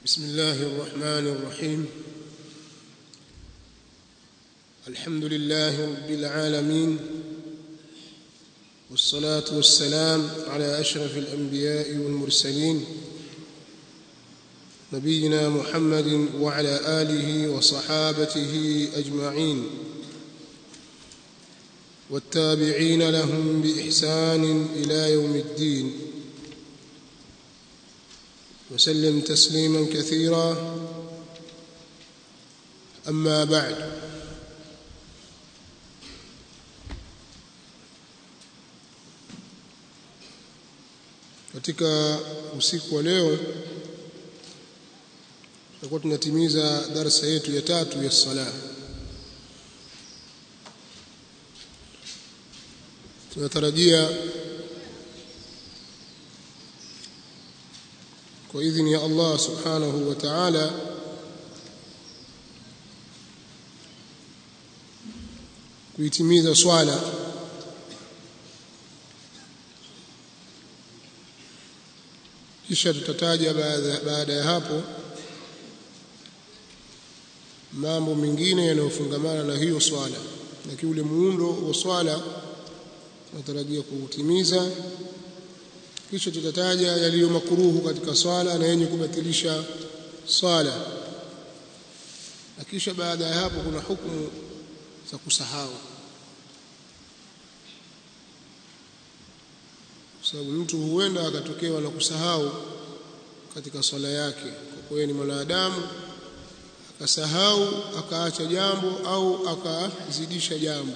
بسم الله الرحمن الرحيم الحمد لله رب العالمين والصلاة والسلام على أشرف الأنبياء والمرسلين نبينا محمد وعلى آله وصحابته أجمعين والتابعين لهم بإحسان إلى يوم الدين وسلم تسليما كثيرا أما بعد katika usiku wa leo tutakuwa tunatimiza darasa yetu ya tatu ya sala tunatarajia kwa idhini ya Allah subhanahu wa ta'ala kuitimiza swala kisha tutataja baada ya hapo mambo mengine yanayofungamana na hiyo swala lakini ule muundo wa swala tunatarajia kuutimiza kisha tutataja yaliyo makuruhu katika swala na yenye kubatilisha swala na kisha baada ya hapo kuna hukumu za kusahau kwa sababu mtu huenda akatokewa na kusahau katika swala yake kwa kuwa ni mwanadamu akasahau akaacha jambo au akazidisha jambo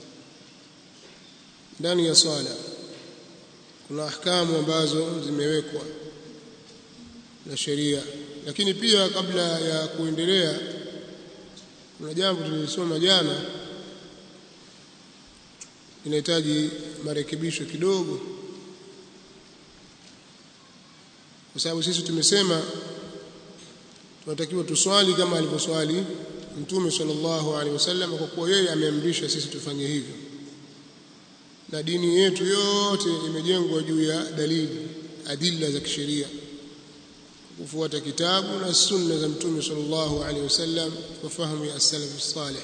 ndani ya swala kuna ahkamu ambazo zimewekwa na sheria lakini pia kabla ya kuendelea kuna jambo tulilisoma jana linahitaji marekebisho kidogo kwa sababu sisi tumesema tunatakiwa tuswali kama alivyoswali Mtume sallallahu alaihi wasallam kwa kuwa yeye ameamrisha sisi tufanye hivyo na dini yetu yote imejengwa juu ya dalili adilla za kisheria kufuata kitabu na sunna za Mtume sallallahu alaihi wasallam kwa fahamu ya as-salaf salih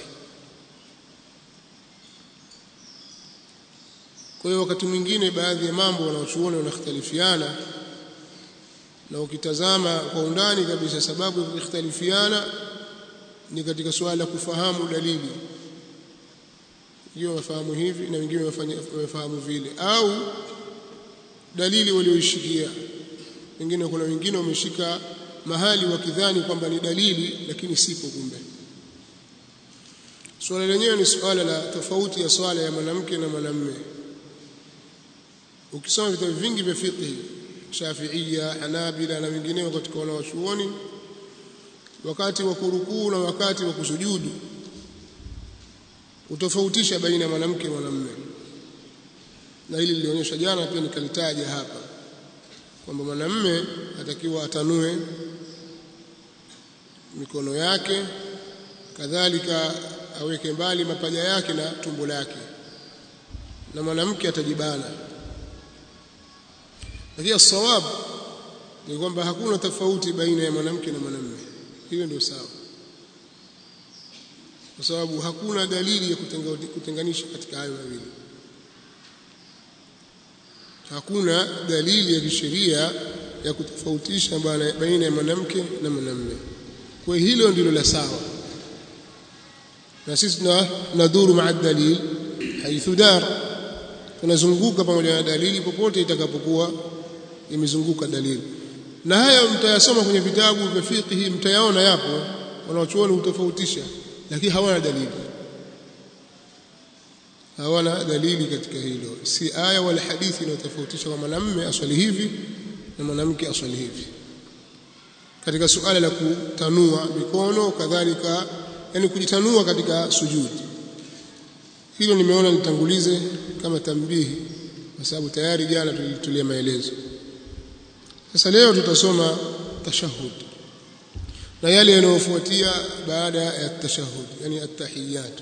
kwa hiyo wakati mwingine baadhi ya mambo wanaochuoni wanakhtalifiana na ukitazama kwa undani kabisa sababu ya kukhtalifiana ni katika suala la kufahamu dalili hiyo wafahamu hivi na wengine wafahamu vile au dalili walioishikia wengine kuna wengine wameshika mahali wakidhani kwamba ni dalili lakini sipo kumbe swala lenyewe ni swala la tofauti ya swala ya mwanamke na mwanamume ukisoma vitabu vingi vya fiqh Shafi'ia, Hanabila na wengineo katika wanawachuoni wakati wa kurukuu na wakati wa kusujudu utofautisha baina ya mwanamke na mwanamume na hili lilionyesha jana pia nikalitaja hapa kwamba mwanamume atakiwa atanue mikono yake kadhalika aweke mbali mapaja yake na tumbo lake na mwanamke atajibana lakini sawab ni kwamba hakuna tofauti baina ya mwanamke na mwanamume hiyo ndio sawa kwa sababu hakuna dalili ya kutenganisha katika hayo mawili hakuna dalili ya kisheria ya kutofautisha baina ya mwanamke na mwanamume kwa hilo ndilo la sawa na sisi tunadhuru maa dalil haithu dar tunazunguka pamoja na dalili popote itakapokuwa imezunguka dalili na haya mtayasoma kwenye vitabu vya fiqh mtayaona yapo wanaochuoni utofautisha lakini hawana dalili hawana dalili katika hilo si aya wala hadithi inayotofautisha kwa mwanamume aswali hivi na mwanamke aswali hivi katika suala la kutanua mikono kadhalika yani kujitanua katika sujudi hilo nimeona nitangulize kama tambihi kwa sababu tayari jana tulitulia maelezo sasa leo tutasoma tashahud na yale yanayofuatia baada ya tashahud yani at-tahiyyat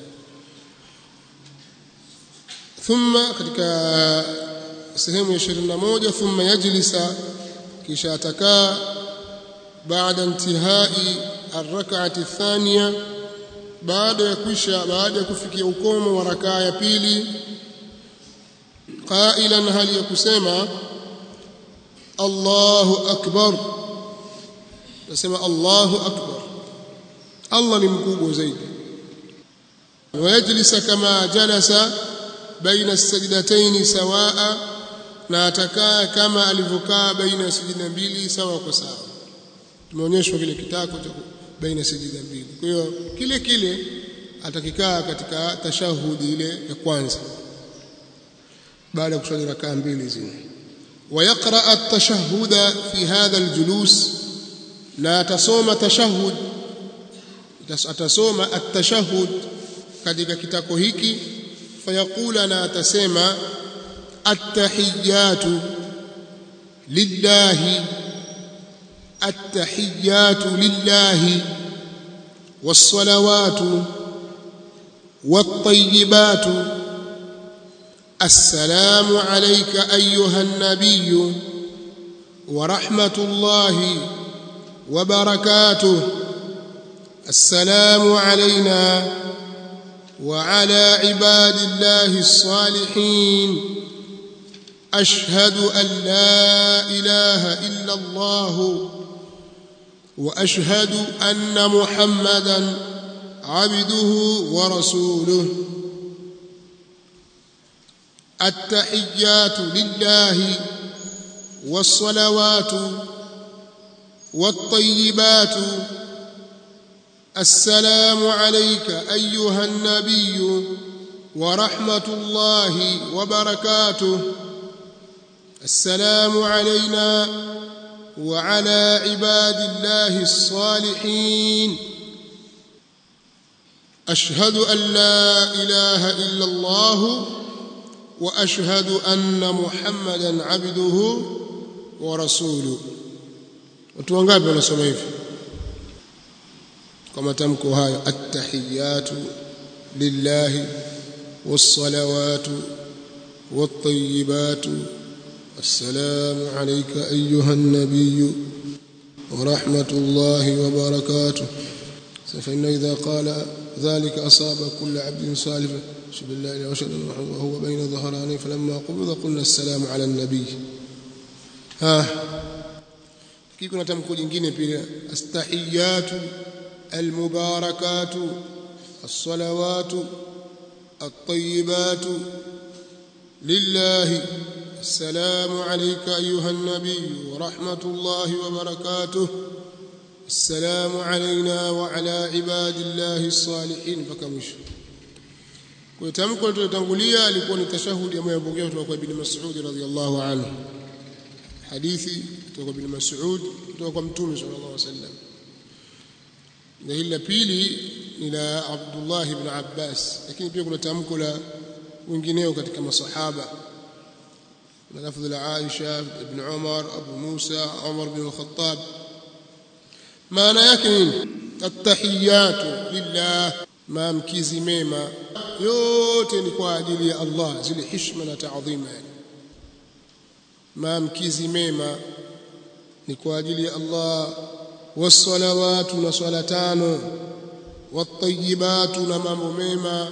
thumma katika sehemu ya 21 thumma yajlisa kisha atakaa baada intihai arrak'ati athaniya baada ya kwisha baada ya kufikia ukomo wa rakaa ya pili qailan hali ya kusema Allahu akbar nasema Allahu akbar Allah ni mkubwa zaidi wayajlisa kama jalasa baina as-sajdatayn sawaa na atakaa kama alivyokaa baina ya sijida mbili sawa kwa sawa tumeonyeshwa kile kitako cha baina ya sijida mbili kwa hiyo kile kile atakikaa katika tashahudi ile ya kwanza baada ya kuswali rakaa mbili zile ويقرأ التشهد في هذا الجلوس لا تصوم تشهد atasoma at-tashahhud katika kitako hiki fayaqula na atasema at-tahiyatu lillahi at-tahiyatu lillahi was-salawatu wat-tayyibatu السلام عليك أيها النبي ورحمة الله وبركاته السلام علينا وعلى عباد الله الصالحين أشهد أن لا إله إلا الله وأشهد أن محمدا عبده ورسوله التحيات لله والصلوات والطيبات السلام عليك أيها النبي ورحمة الله وبركاته السلام علينا وعلى عباد الله الصالحين أشهد أن لا إله إلا الله واشهد ان محمدا عبده ورسوله watu wangapi wanasoma hivi kwa matamko hayo attahiyatu lillahi wassalawatu wattayibatu assalamu alayka ayuha an-nabiy ورحمة الله وبركاته فإنه إذا قال ذلك أصاب كل عبد صالح أشهد أن لا إله وأشهد أن محمدا وهو بين ظهرانيه فلما قبض قلنا السلام على النبي ها كيف كنا تمكو jingine pia astahiyatu almubarakatu الصلوات الطيبات لله السلام عليك أيها النبي ورحمة الله وبركاته السلام علينا وعلى عباد الله الصالحين فكمشوا kwa tamko lilotangulia alikuwa ni tashahudi ambayo yapokea kutoka kwa Ibn Mas'ud radhiyallahu anhu hadithi kutoka kwa Ibn Mas'ud kutoka kwa Mtume sallallahu alaihi wasallam na hili la pili ni la Abdullah ibn Abbas lakini pia kuna tamko la wengineo katika masahaba na lafdhi la Aisha ibn Umar Abu Musa Umar bin Khattab maana yake nini at-tahiyatu lillah maamkizi mema yote ni kwa ajili ya Allah zile heshima na taadhima yani maamkizi mema ni kwa ajili ya Allah wassalawatu na swala tano wattayibatu na mambo mema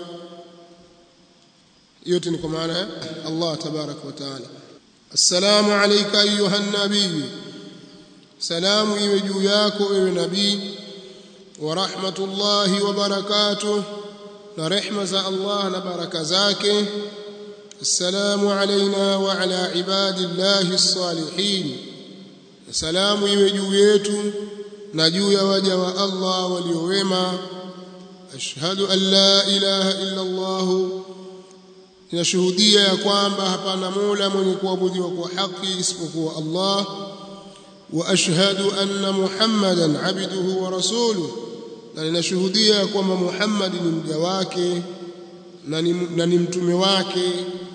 yote ni kwa maana ya Allah tabarak wa taala assalamu alayka ayuha nabii salamu iwe juu yako ewe nabii wa rahmatullahi wa barakatuh na rehma za Allah na baraka zake assalamu alaina wa ala ibadillahi salihin salamu iwe juu yetu na juu ya waja wa Allah waliowema ashhadu an la ilaha illa Allah ninashuhudia ya kwamba hapana mola mwenye kuabudiwa kwa haki isipokuwa Allah wa ashhadu anna muhammadan abduhu wa rasuluhu na ninashuhudia kwamba Muhammad ni mja wake na ni, na ni mtume wake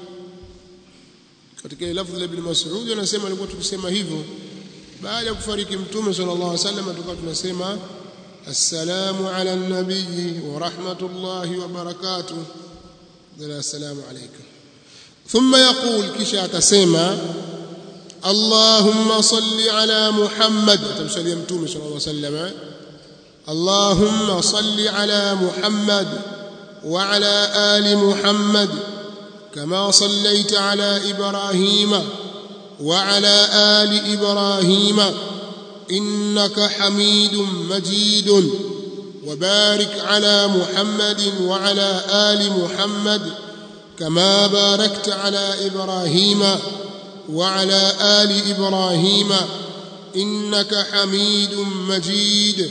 katika lafzi la Ibn Mas'ud anasema alikuwa tukisema hivyo baada ya kufariki mtume sallallahu alaihi wasallam tukawa tunasema assalamu ala nabii wa rahmatullahi wa barakatuh dala assalamu alayka thumma yaqul kisha atasema Allahumma salli ala Muhammad atamsalia mtume sallallahu alaihi wasallam Allahumma salli ala Muhammad wa ala ali Muhammad kama sallaita ala Ibrahima wa ala ali Ibrahima innaka Hamidum Majidun وبارك على محمد وعلى آل محمد كما باركت على إبراهيم وعلى آل إبراهيم إنك حميد مجيد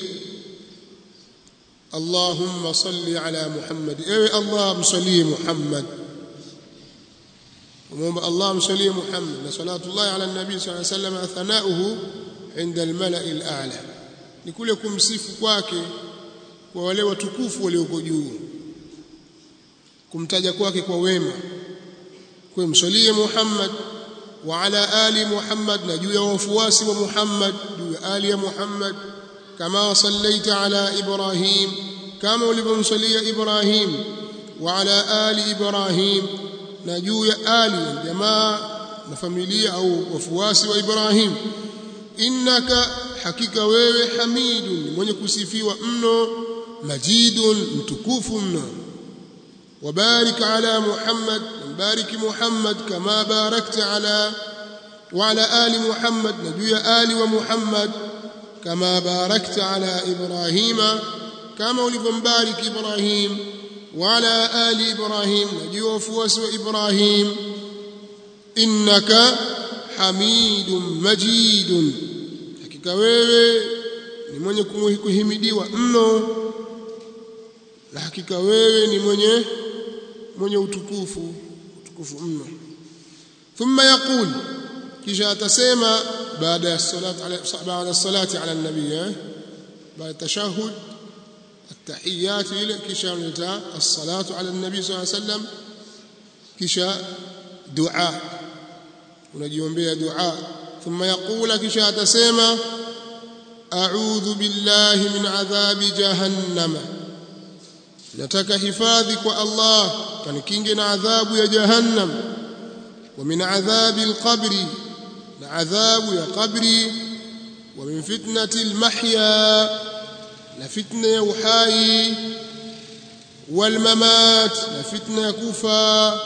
اللهم صل على محمد إيه اللهم صل محمد اللهم صل محمد صلاة الله على النبي صلى الله عليه وسلم ثناؤه عند الملأ الأعلى لكل kumsifu kwake kwa wale watukufu walioko juu kumtaja kwake kwa wema kwa msalie Muhammad wa ala ali Muhammad na juu ya wafuasi wa Muhammad juu ya ali ya Muhammad kama sallaita ala Ibrahim kama ulivyomsalia Ibrahim wa ala ali Ibrahim na juu ya ali jamaa na familia au wafuasi wa Ibrahim innaka hakika wewe hamidun mwenye kusifiwa mno majidun mtukufu mno وبارك على محمد بارك محمد كما باركت على وعلى آل محمد نبي آل ومحمد كما باركت على إبراهيم كما ولفنبارك إبراهيم وعلى آل إبراهيم نبي وفوس إبراهيم إنك حميد مجيد hakika wewe ni mwenye kuhimidiwa mno na hakika wewe ni mwenye mwenye utukufu utukufu mno thumma yaqul kisha atasema baada ya salati ala baada salati ala nabii baada tashahud التحيات ile kisha unaleta as-salatu ala nabii sallallahu alayhi wasallam kisha dua unajiombea dua thumma yaqula kisha atasema a'udhu billahi min adhabi jahannama nataka hifadhi kwa Allah kanikinge na adhabu ya jahannam wa min adhabi alqabri na adhabu ya qabri wa min fitnati almahya na fitna ya uhai والممات na fitna ya kufa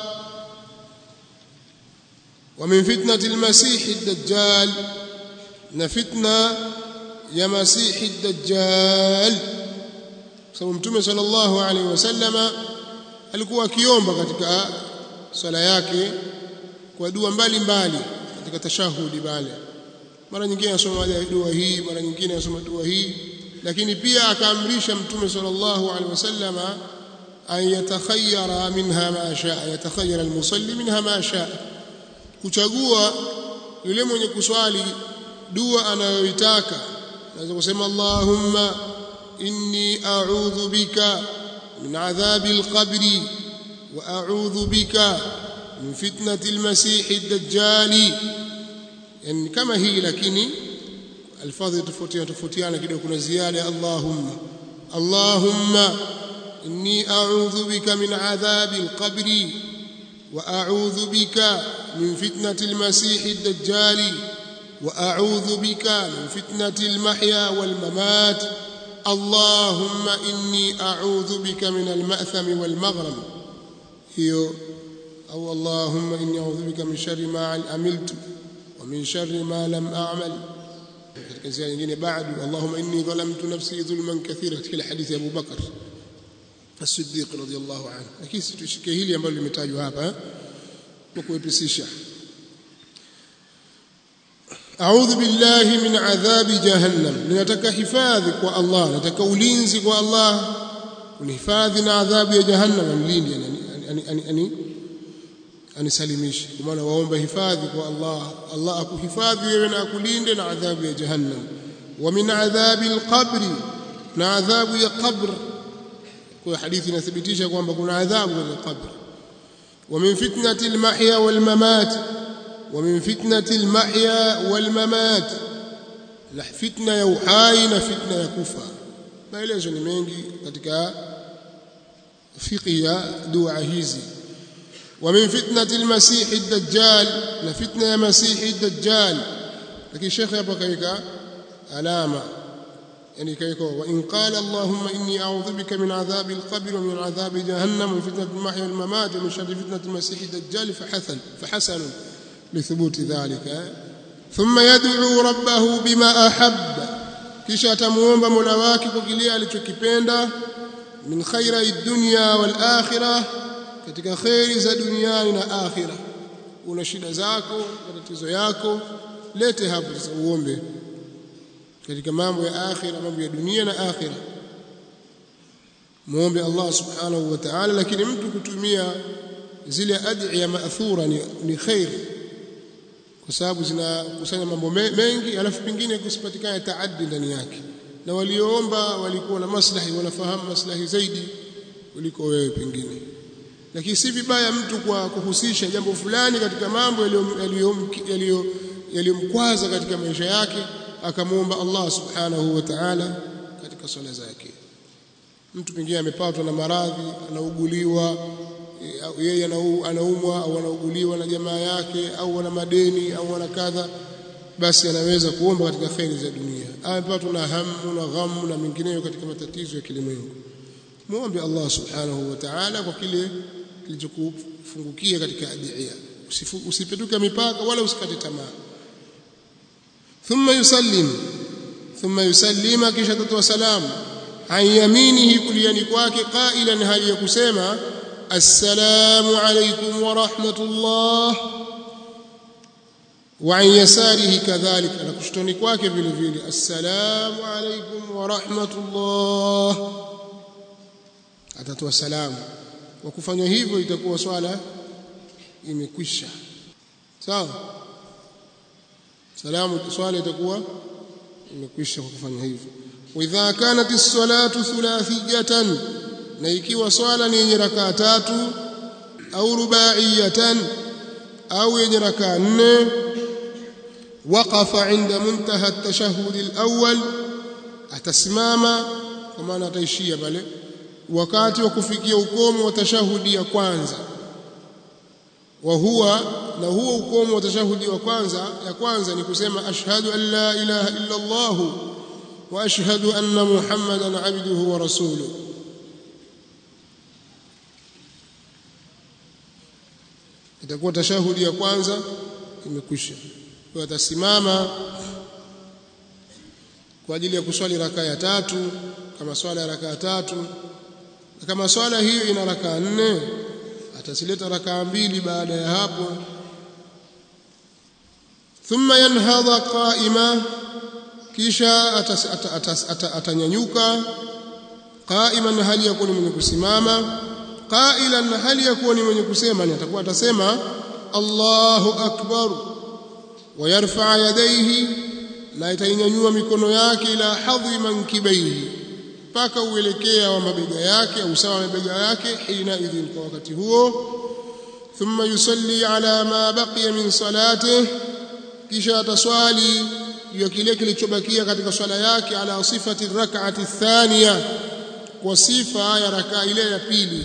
ومن فتنة المسيح الدجال na fitna ya masihi الدجال sababu mtume sallallahu alaihi wasallama alikuwa akiomba katika swala yake kwa dua mbalimbali katika tashahudi bale mara nyingine anasoma dua hii mara nyingine anasoma dua hii lakini pia akaamrisha mtume sallallahu alaihi wasallama an yatakhayyara minha ma shaa yatakhayyara almusalli minha ma shaa kuchagua yule mwenye kuswali dua anayoitaka naweza kusema allahumma إني أعوذ بك من عذاب القبر وأعوذ بك من فتنة المسيح الدجال يعني كما هي لكن الفاظ تفوتيان تفوتيان كده كنا زيادة اللهم اللهم إني أعوذ بك من عذاب القبر وأعوذ بك من فتنة المسيح الدجال وأعوذ بك من فتنة المحيا والممات اللهم إني أعوذ بك من المأثم والمغرم هي أو اللهم إني أعوذ بك من شر ما عملت ومن شر ما لم أعمل بعد اللهم إني ظلمت نفسي ظلما كثيرا في حديث أبو بكر الصديق رضي الله عنه lakini situshike hili ambalo limetajwa hapa kwa kuepesisha أعوذ بالله من عذاب جهنم ninataka hifadhi kwa Allah nataka ulinzi kwa Allah unihifadhi na adhabu ya jahannam mlindi yani anisalimishe kwa maana waomba hifadhi kwa Allah Allah akuhifadhi wewe na akulinde na adhabu ya jahannam wa min adhabi alqabri na adhabu ya qabr kwa hadithi inathibitisha kwamba kuna adhabu ya qabr wa min fitnati almahya walmamat ومن فتنة المحيا والممات na fitna ya uhai na fitna ya kufa maelezo ni mengi katika fiqh ya dua hizi ومن فتنة المسيح الدجال لفتنة مسيح الدجال لكن الشيخ يبقى كيكا علامة يعني كيكا وإن قال اللهم إني أعوذ بك من عذاب القبر ومن عذاب جهنم ومن فتنة المحيا والممات ومن شر فتنة المسيح الدجال فحسن فحسن لثبوت ذلك ثم يدعو ربه بما أحب kisha atamuomba Mola wake kwa kile alichokipenda min khaira dunya wal akhirah katika khairi za duniani na akhira una shida zako matatizo yako lete hapo sasa uombe katika mambo ya akhira mambo ya dunia na akhira muombe Allah subhanahu wa ta'ala lakini mtu kutumia zile adhiya ma'thura ni, ni khair kwa sababu zinakusanya mambo mengi alafu pengine kusipatikana taaddi ndani yake na walioomba walikuwa na maslahi wanafahamu maslahi zaidi kuliko wewe pengine lakini si vibaya mtu kwa kuhusisha jambo fulani katika mambo yaliyomkwaza katika maisha yake akamwomba Allah subhanahu wa ta'ala katika swala zake mtu pengine amepatwa na maradhi anauguliwa yeye anaumwa au anauguliwa na jamaa yake au ana madeni au ana kadha basi anaweza kuomba katika khairi za dunia amepatwa na hamu na ghamu na mengineyo katika matatizo ya kilimwengu muombe Allah subhanahu wa ta'ala kwa kile kilichokufungukia katika adhiya usipetuke mipaka wala usikate tamaa thumma yusallim thumma yusallima kisha tatoa salamu an yaminihi kuliani kwake qailan hali ya kusema assalamu alaykum wa rahmatullah wa an yasarihi kadhalika na kushtoni kwake vile vile assalamu alaykum wa rahmatullah atatoa salamu kwa kufanya hivyo itakuwa swala imekwisha sawa salamu swala itakuwa imekwisha kwa kufanya hivyo idha kanat as-salatu thulathiyatan na ikiwa swala ni yenye rakaa tatu au rubaiyatan au yenye rakaa nne waqafa inda muntaha at-tashahhud al-awwal atasimama kwa maana ataishia pale wakati wa kufikia ukomo wa tashahudi ya kwanza wa huwa na huo ukomo wa tashahudi wa kwanza ya kwanza ni kusema ashhadu an la ilaha illa Allah wa ashhadu anna muhammadan abduhu wa rasuluhu itakuwa tashahudi ya kwanza imekwisha kwa atasimama kwa ajili ya kuswali rakaa ya tatu kama swala ya rakaa tatu na kama swala hiyo ina rakaa nne atasileta rakaa mbili baada ya hapo thumma yanhadha qaima kisha atanyanyuka qaiman hali ya kuwa ni mwenye kusimama qailan hali ya kuwa ni mwenye kusema ni atakuwa atasema Allahu akbar wa yarfa yadayhi na itainyanyua mikono yake ila hadhi mankibaihi mpaka uelekea wa mabega yake au sawa mabega yake hina idhin kwa wakati huo thumma yusalli ala ma baqiya min salatihi kisha ataswali juu ya kile kilichobakia katika swala yake ala sifati rak'ati thaniya kwa sifa ya rakaa ile ya pili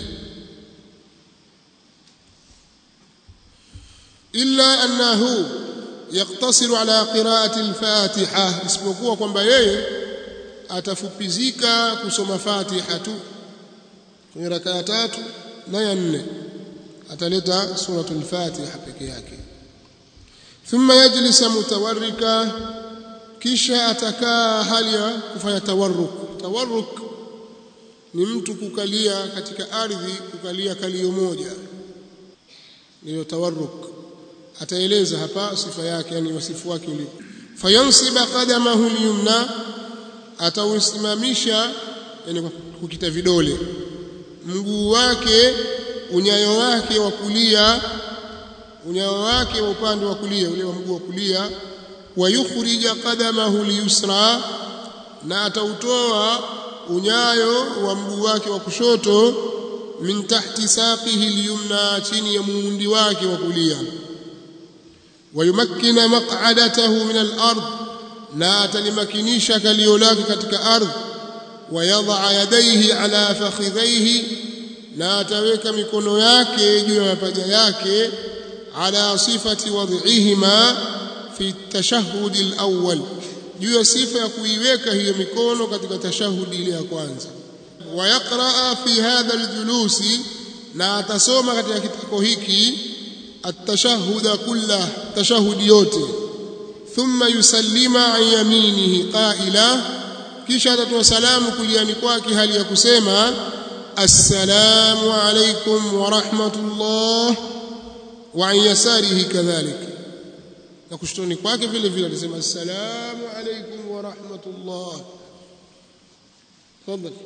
illa annahu yaktasiru ala qira'ati al-fatiha isipokuwa kwamba yeye atafupizika kusoma Fatiha tu kwenye rakaa tatu na ya nne ataleta suratul Fatiha peke yake thumma yajlisa mutawarrika kisha atakaa hali ya kufanya tawarruk tawarruk ni mtu kukalia katika ardhi kukalia kalio moja ndio tawarruk ataeleza hapa sifa yake yani wasifu wake ulipo fayansiba qadamahu al-yumna atausimamisha yani kukita vidole mguu wake unyayo wake wa kulia unyayo wake wa upande wa kulia ule wa mguu wa kulia wayukhrija qadamahu liyusra na atautoa unyayo wa mguu wake wa kushoto min tahti saqihi liyumna chini ya muundi wake wa kulia wayumakkina maq'adatahu min al-ard na atalimakinisha kalio lake katika ardhi wayadha yadayhi ala fakhidhaihi na ataweka mikono yake juu ya mapaja yake ala sifati wad'ihima fi tashahhud al-awwal juu ya sifa ya kuiweka hiyo mikono katika tashahudi ile ya kwanza wa yaqra fi hadha al-julusi na atasoma katika kitako hiki at-tashahhuda kullah tashahudi yote thumma yusallima an yaminihi qaila kisha atatoa salamu kuliani kwake hali ya kusema assalamu alaykum wa rahmatullah wa an yasarihi kadhalik na kushtoni kwake vile vile atasema assalamu alaykum wa rahmatullah tafadhali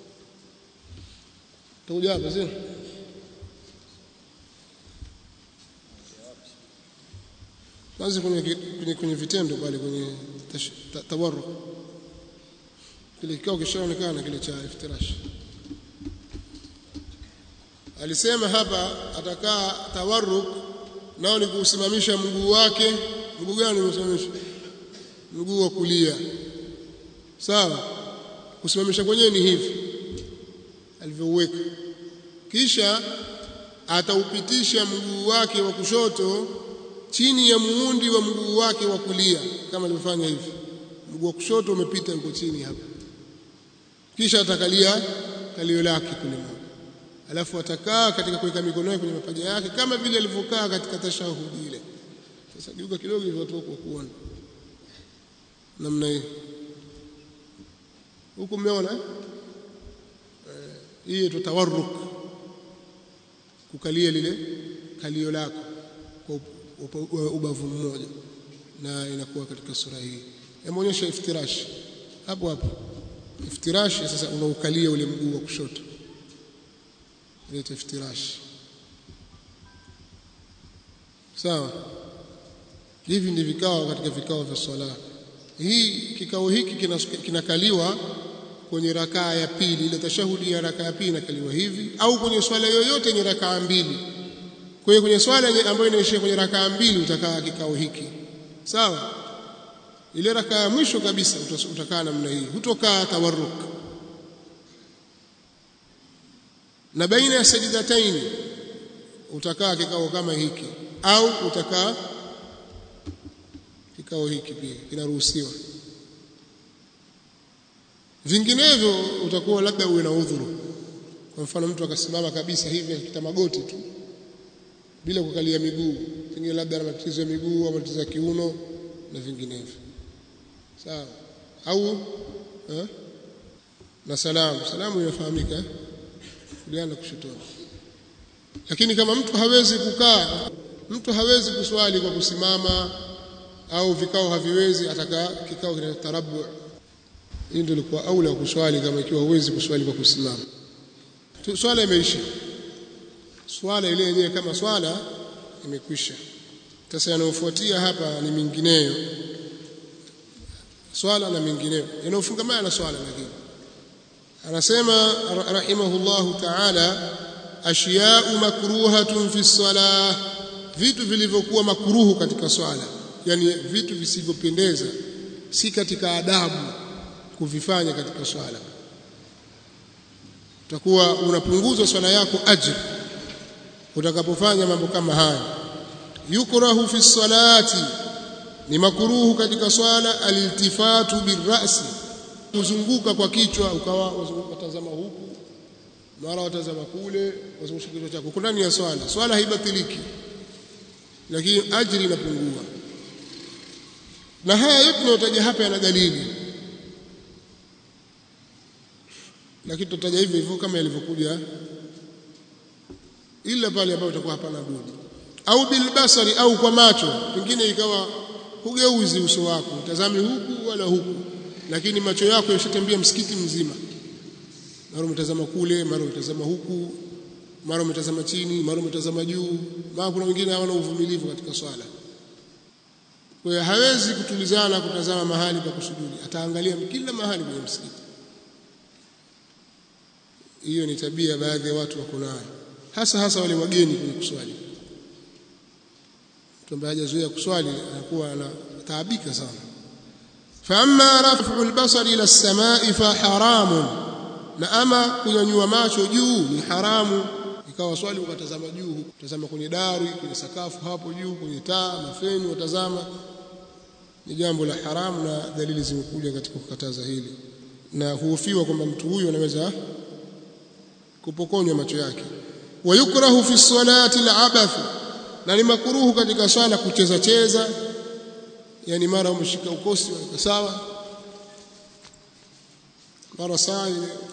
tuja hapa sio kwanza kwenye kwenye kwenye vitendo pale kwenye tawarruk kile kikao kishaonekana kile cha iftirash alisema hapa atakaa tawarruk nao ni kusimamisha mguu wake mguu gani umesimamisha mguu wa kulia sawa kusimamisha kwenyewe ni hivi alivyoweka kisha ataupitisha mguu wake wa kushoto chini ya muundi wa mguu wake wa kulia kama alivyofanya hivi mguu wa kushoto umepita uko chini hapa kisha atakalia kalio lake kule alafu atakaa katika kuweka mikono yake kwenye mapaja yake kama vile alivyokaa katika tashahudi ile sasa geuka kidogo hivyo watu kwa kuona namna hii huku mmeona eh hii tutawarruk kukalia lile kalio lako kwa ubavu mmoja na inakuwa katika sura hii yameonyesha iftirash hapo hapo iftirash sasa unaukalia ule mguu wa kushoto inaitwa iftirash sawa hivi ndi vikao katika vikao vya swala hii kikao hiki kinakaliwa kwenye rakaa ya pili ile tashahudi ya rakaa ya pili inakaliwa hivi au kwenye swala yoyote yenye rakaa mbili kwa hiyo kwenye swala ambayo inaishia kwenye rakaa mbili utakaa kikao hiki sawa ile rakaa ya mwisho kabisa utakaa namna hii hutokaa tawarruk na baina ya sajidataini utakaa kikao kama hiki au utakaa kikao hiki pia kinaruhusiwa vinginevyo utakuwa labda uwe na udhuru kwa mfano mtu akasimama kabisa hivi akita magoti tu bila kukalia miguu pengine labda ana matatizo ya miguu au matatizo ya kiuno na vinginevyo sawa au eh? na salamu salamu inafahamika kuliana kushotoni lakini kama mtu hawezi kukaa mtu hawezi kuswali kwa kusimama au vikao haviwezi atakaa kikao kina tarabu hii ndio ilikuwa aula kuswali kama ikiwa huwezi kuswali kwa kusimama swala imeisha swala ile yenyewe kama swala imekwisha sasa yanayofuatia hapa ni mingineyo swala na mingineyo yanayofungamana na swala lakini anasema rahimahullahu ta'ala ashiya'u makruhatun fi salah vitu vilivyokuwa makruhu katika swala yani vitu visivyopendeza si katika adabu kuvifanya katika swala utakuwa unapunguza swala yako ajr utakapofanya mambo kama haya yukrahu fi salati ni makuruhu katika swala aliltifatu birrasi kuzunguka kwa kichwa ukawa watazama huku mara watazama kule wazungusha kichwa chako uko ndani ya swala swala haibatiliki lakini ajri inapungua na haya yote tunayotaja hapa yana dalili lakini tutaja hivyo hivyo kama yalivyokuja ila pale ambapo itakuwa hapana budi au bilbasari au kwa macho pengine ikawa hugeuzi uso wako utazami huku wala huku lakini macho yako yashatembea msikiti mzima mara umetazama kule mara umetazama huku mara umetazama chini mara umetazama juu maana kuna wengine hawana uvumilivu katika swala kwa hiyo hawezi kutulizana kutazama mahali pa kusujudi ataangalia kila mahali kwenye msikiti hiyo ni tabia baadhi ya watu wako nayo hasa hasa wale wageni kwenye kuswali mtu ambaye hajazoea kuswali anakuwa anataabika sana فأما رفع البصر إلى السماء فحرام na ama kunyanyua macho juu ni haramu ikawa swali ukatazama juu utazama kwenye dari kwenye sakafu hapo juu kwenye taa mafeni watazama ni jambo la haramu na dalili zimekuja katika kukataza hili na huhofiwa kwamba mtu huyu anaweza kupokonywa macho yake wayukrahu fi salati al-abath na ni makuruhu katika swala kucheza cheza yani mara umeshika ukosi wa sawa mara saa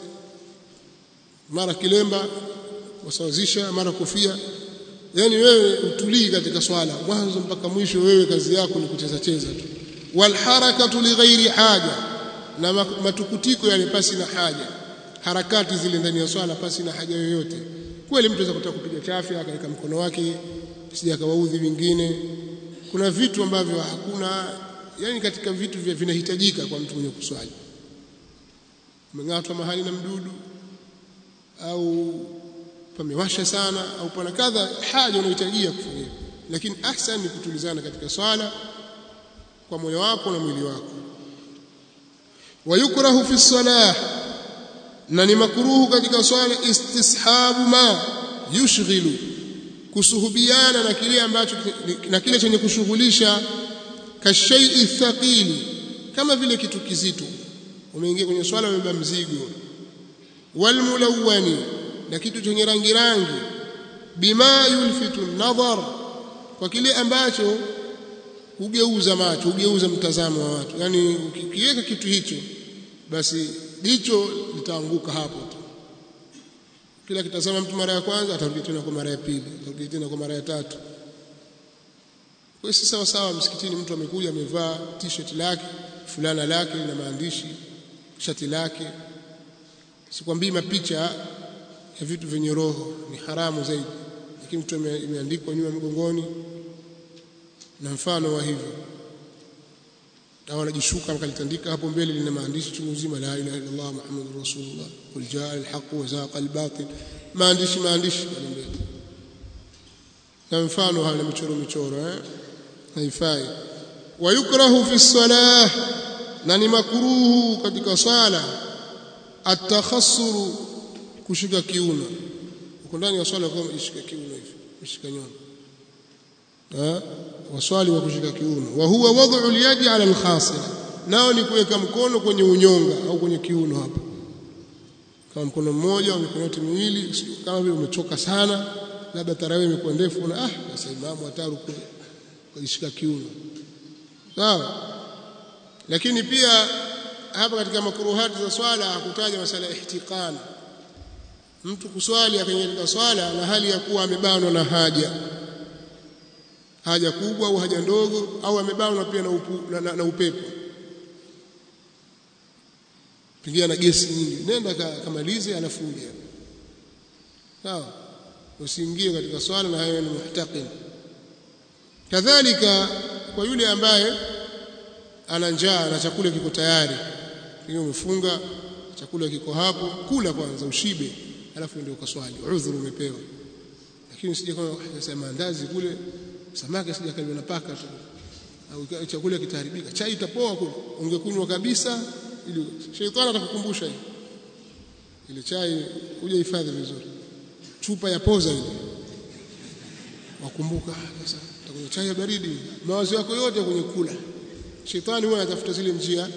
mara kilemba wasawazisha mara kofia yani wewe utulii katika swala mwanzo mpaka mwisho wewe kazi yako ni kucheza cheza tu wal harakatu li ghairi haja na matukutiko yale pasi na haja harakati zile ndani ya swala pasi na haja yoyote kweli mtu anaweza kutaka kupiga chafya akaweka mkono wake sija akawaudhi vingine kuna vitu ambavyo hakuna yani katika vitu vya vinahitajika kwa mtu mwenye kuswali umeng'atwa mahali na mdudu au pamewasha sana au pana kadha haja unahitajia kufanya lakini ahsan ni kutulizana katika swala kwa moyo wako na mwili wako wayukrahu fi salah na ni makruhu katika swala istishabu ma yushghilu kusuhubiana na kile ambacho na kile chenye kushughulisha kashai thaqili kama vile kitu kizito umeingia kwenye swala umebeba mzigo walmulawani na kitu chenye rangi rangi bima yulfitu nadhar kwa kile ambacho hugeuza macho hugeuza mtazamo wa watu yani ukiweka kitu hicho basi jicho litaanguka hapo tu kila kitazama mtu mara ya kwanza atarudi tena kwa mara ya pili atarudi tena kwa mara ya tatu kwa si sawa sawa msikitini mtu amekuja amevaa t-shirt lake fulana lake na maandishi shati lake sikwambii mapicha ya vitu vyenye roho ni haramu zaidi lakini mtu imeandikwa nyuma mgongoni na mfano wa hivyo au anajishuka akalitandika hapo mbele lina maandishi chungu zima la ilaha illa Allah muhammadur rasulullah qul jaa al-haq wa zaqa al-batil maandishi maandishi pale mbele na mfano hayo na michoro michoro eh haifai wayukrahu fi salah na ni makruhu katika swala atakhassuru kushika kiuno uko ndani ya swala kama ishika kiuno hivi ishika nyono eh waswali wa kushika kiuno wa huwa wad'u al-yadi 'ala al-khasira nao ni kuweka mkono kwenye unyonga au kwenye kiuno hapa kama mkono mmoja au mikono yote miwili kama vile umechoka sana labda tarawih imekuwa ndefu na ah sasa imamu ataru kujishika kiuno sawa lakini pia hapa katika makruhati za swala hakutaja masala ya ihtiqan mtu kuswali akaingia swala na hali ya kuwa amebanwa na haja haja kubwa au haja ndogo au amebanwa pia na, upu, na, na, na upepo pingia na gesi nyingi nenda kamalize alafu uje sawa usiingie katika swala na hayo ni muhtaqin kadhalika kwa yule ambaye ana njaa na chakula kiko tayari hiyo umefunga chakula kiko hapo kula kwanza ushibe alafu ndio ukaswali udhuru umepewa lakini usije kama sasa maandazi kule samaki sija kaliwa na paka tu au chakula kitaharibika chai itapoa kule ungekunywa kabisa ili sheitani atakukumbusha hiyo ile chai uje hifadhi vizuri chupa ya poza ile wakumbuka sasa utakunywa chai ya baridi mawazo yako yote kwenye kula shetani huwa anatafuta zile njia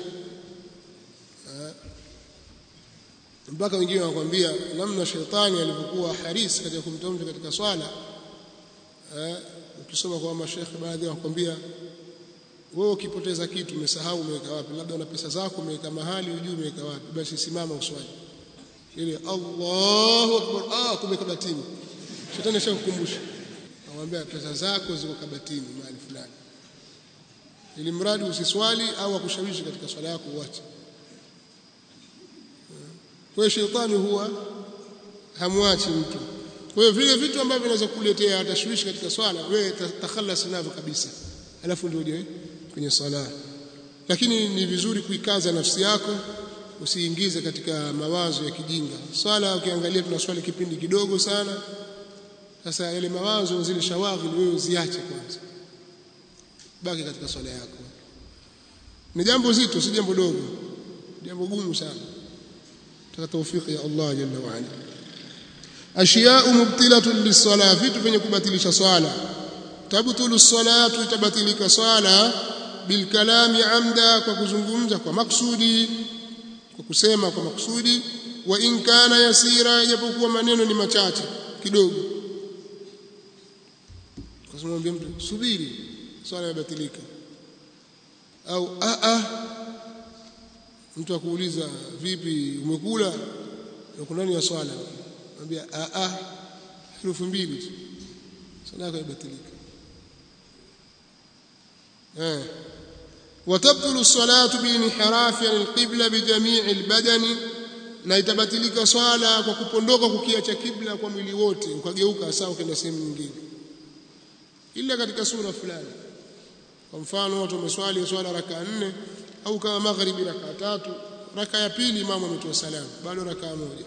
mpaka wengine wanakuambia namna shetani alivyokuwa haris katika kumtoa mtu katika swala ukisoma kwa mashekhe baadhi wanakuambia wewe ukipoteza kitu umesahau umeweka wapi labda una pesa zako umeweka mahali ujui umeweka wapi basi simama uswali ile Allahu akbar ah kumbe kabatini shetani ashakukumbusha anamwambia pesa zako ziko kabatini mahali fulani ili mradi usiswali au akushawishi katika swala yako uache kwa shetani huwa hamwachi mtu kwa hiyo vile vitu ambavyo vinaweza kukuletea tashwishi katika swala wewe takhalas navyo kabisa alafu ndio uje kwenye swala lakini ni vizuri kuikaza nafsi yako usiingize katika mawazo ya kijinga swala ukiangalia tunaswali kipindi kidogo sana sasa yale mawazo zile shawaghili wewe uziache kwanza baki katika swala yako ni jambo zito si jambo dogo jambo gumu sana taka tawfiki ya Allah jalla wa ala ashiya'u mubtilatun lis-salah vitu vyenye kubatilisha swala tabtulu as-salatu tabatilika swala bil kalami amda kwa kuzungumza kwa maksudi kwa kusema kwa maksudi wa in kana yasira japokuwa maneno ni machache kidogo kwa sababu mtu subiri swala imebatilika au a a mtu akuuliza vipi umekula uko ndani ya swala anambia a a herufi mbili tu swala yako imebatilika eh وتبطل الصلاة بانحراف عن القبلة بجميع البدن na itabatilika swala kwa kupondoka kukiacha kibla kwa mwili wote ukageuka sawa kwenda sehemu nyingine ila katika sura fulani kwa mfano watu wameswali swala raka nne au kama magharibi raka tatu raka ya pili imamu ametoa salamu bado raka moja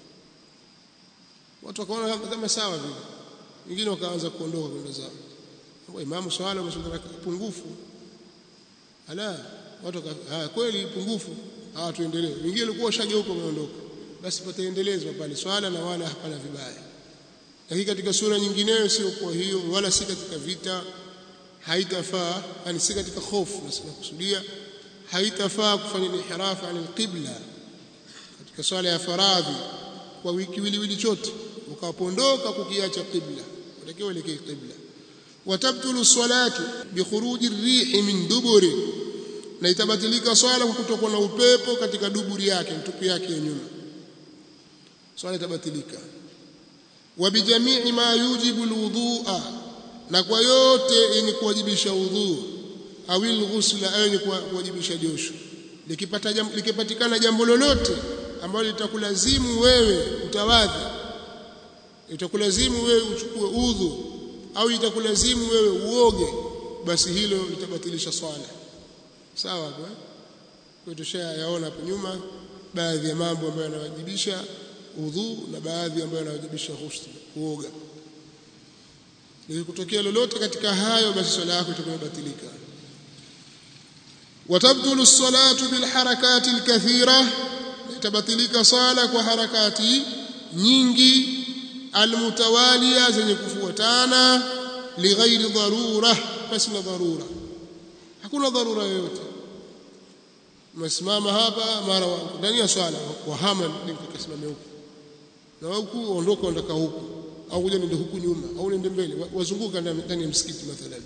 watu wakaona kama sawa vile wengine wakaanza kuondoka kwenda zao kwa imamu swala umeswali raka pungufu ala watu haya kweli pungufu hawa tuendelee wengine walikuwa washageuka wameondoka basi pataendelezwa pale swala na wala hapana vibaya lakini katika sura nyingineyo sio kwa hiyo wala si katika vita haitafaa yani si katika hofu na kusudia haitafaa kufanya inhirafu an alqibla katika swala ya faradhi kwa wiki wili chote ukapondoka kukiacha qibla utakiwa elekee qibla watabtulu salatu bikhuruji rihi min duburi na itabatilika swala kwa kutokwa na upepo katika duburi yake mtupu yake ya nyuma swala itabatilika wa bijamii ma yujibu alwudhu'a na kwa yote yenye kuwajibisha udhu au alghusla au yenye kuwajibisha josho likipata jambo likipatikana jambo lolote ambalo litakulazimu wewe utawadhi itakulazimu wewe uchukue udhu au itakulazimu wewe uoge basi hilo litabatilisha swala sawa kwa kwa tushayaona hapo nyuma baadhi ya mambo ambayo yanawajibisha udhu na baadhi ambayo yanawajibisha ghusl kuoga likitokea lolote katika hayo basi swala yako itakuwa batilika watabdulu as-salatu bil harakati al-kathira itabatilika sala kwa harakati nyingi almutawaliya zenye kufuatana lighairi dharura basi na dharura hakuna dharura yoyote umesimama hapa mara ndani ya swala wahama nikasimame huku na huku ondoka ondoka huku au kuja nende huku nyuma au nende mbele wazunguka ndani ya msikiti mathalan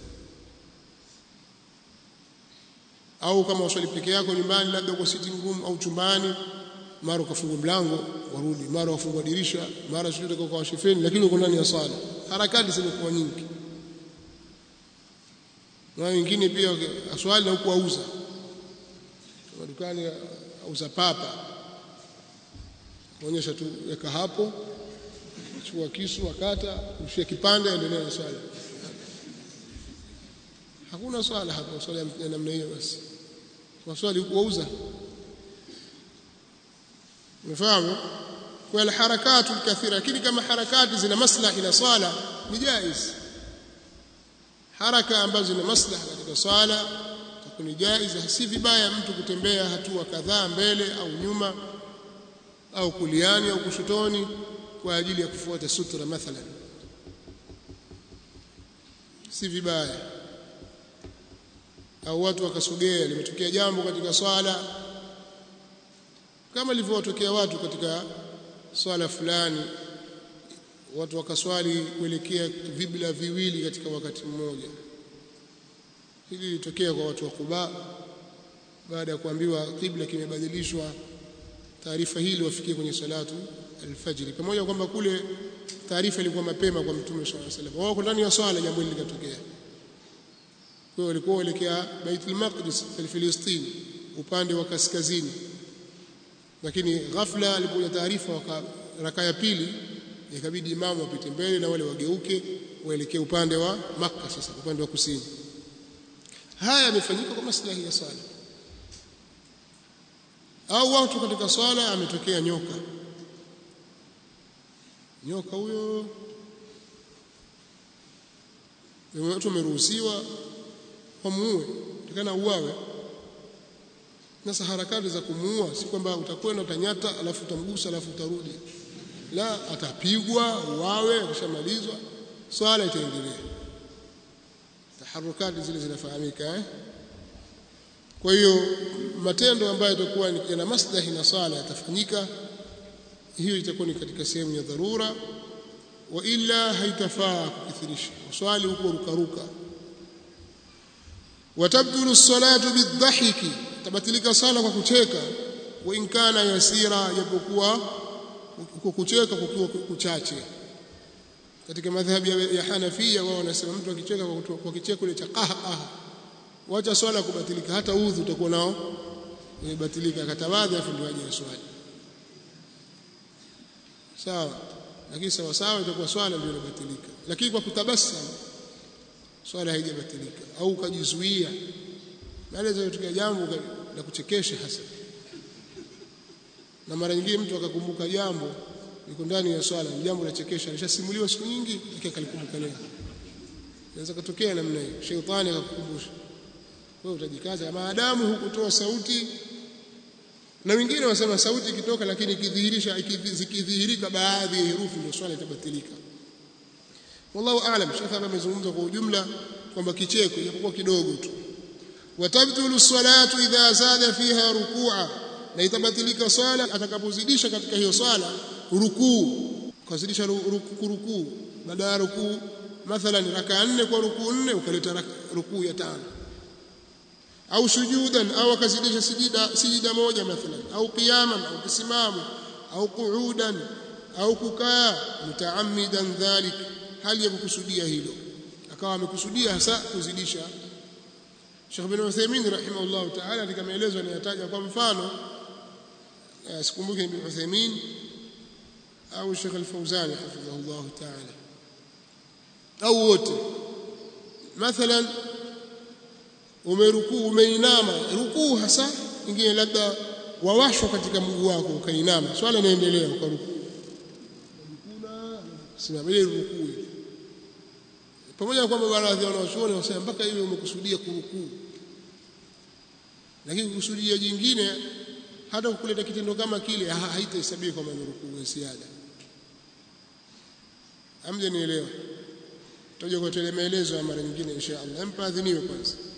au kama waswali peke yako nyumbani labda kwa sitting room au chumbani mara ukafungua mlango warudi mara wafungua dirisha mara sio kwa washifeni lakini uko ndani ya swala harakati zimekuwa nyingi na wengine pia aswali na huku auza madukani auza papa kuonyesha tu weka hapo chukua kisu akata ushie kipande endelea na swala hakuna swala hapo swala ya namna hiyo basi kwa swali huku auza umefahamu kwa alharakatu alkathira lakini kama harakati zina maslahi na swala ni jaiz haraka ambazo zina maslaha katika swala ni jaiz si vibaya mtu kutembea hatua kadhaa mbele au nyuma au kuliani au kushotoni kwa ajili ya kufuata sutra mathalan si vibaya au watu wakasogea limetokea jambo katika swala kama lilivyotokea watu katika swala fulani watu wakaswali kuelekea vibla viwili katika wakati mmoja hili lilitokea kwa watu wa Quba baada ya kuambiwa kibla kimebadilishwa taarifa hili wafikie kwenye salatu alfajiri pamoja kwamba kule taarifa ilikuwa mapema kwa mtume swalla alayhi wasallam wao ndani ya swala jambo hili likatokea kwa walikuwa waelekea Baitul Maqdis Filistini upande wa kaskazini lakini ghafla alipokuja taarifa raka ya pili ikabidi imamu apite mbele na wale wageuke waelekee upande wa Makka sasa upande wa kusini haya yamefanyika kwa maslahi ya swala au watu katika swala ametokea nyoka nyoka huyo watu wameruhusiwa wamuue takana uwawe sasa harakati za kumuua si kwamba utakwenda utanyata alafu utamgusa alafu utarudi la atapigwa uwawe akishamalizwa swala itaendelea taharukati zile zinafahamika eh kwa hiyo matendo ambayo yatakuwa yana maslahi na sala yatafanyika hiyo itakuwa ni katika sehemu ya dharura wa illa haitafaa kukithirisha swali huko rukaruka watabdulu salatu bidhahiki tabatilika sala kwa kucheka wa in kana yasira japokuwa kwa kucheka kukiwa kuchache katika madhhabi ya Hanafia wao wanasema mtu akicheka kwa kicheko ile cha qaha wacha swala kubatilika hata udhu utakuwa nao umebatilika akatawadhi afu ndio aje swali sawa lakini sawa sawa itakuwa swala ndio inabatilika lakini kwa kutabasam swala haijabatilika au ukajizuia maana tukia jambo la kuchekesha hasa na mara nyingine mtu akakumbuka jambo liko ndani ya swala ni jambo la chekesha alishasimuliwa siku nyingi akalikumbuka leo inaweza kutokea namna hiyo sheitani akakukumbusha wewe utajikaza maadamu hukutoa sauti na wengine wasema sauti ikitoka lakini ikidhihirisha ikidhihirika baadhi ya herufi ndio swala itabatilika wallahu aalam shekha amezungumza kwa ujumla kwamba kicheko japokuwa kidogo tu watabtulu salatu idha zada fiha rukua na itabatilika swala atakapozidisha katika hiyo swala rukuu kazidisha rukuu rukuu baada ya rukuu mathalan raka nne kwa rukuu nne ukaleta rukuu ya tano au sujudan au akazidisha sijida sijida moja mathalan au qiyaman au kisimamo au qu'udan au kukaa mutaammidan dhalik hali ya kukusudia hilo akawa amekusudia hasa kuzidisha Sheikh bin Uthaymeen rahimahullah ta'ala katika maelezo anayataja kwa mfano sikumbuki bin Uthaymeen au Sheikh Al-Fawzan hafidhahullah ta'ala au wote mathalan umerukuu umeinama rukuu hasa ingine labda wawashwa katika mguu wako ukainama swala inaendelea ukarukuu simama ile rukuu pamoja na kwamba baadhi ya wanawachuoni wasema mpaka ile umekusudia kurukuu lakini kukusudia jingine hata kukuleta kitendo kama kile haitahesabiwa kama ni rukuu ya ziada amje nielewa tutaje kwa tele maelezo ya mara nyingine insha Allah mpa adhiniwe kwanza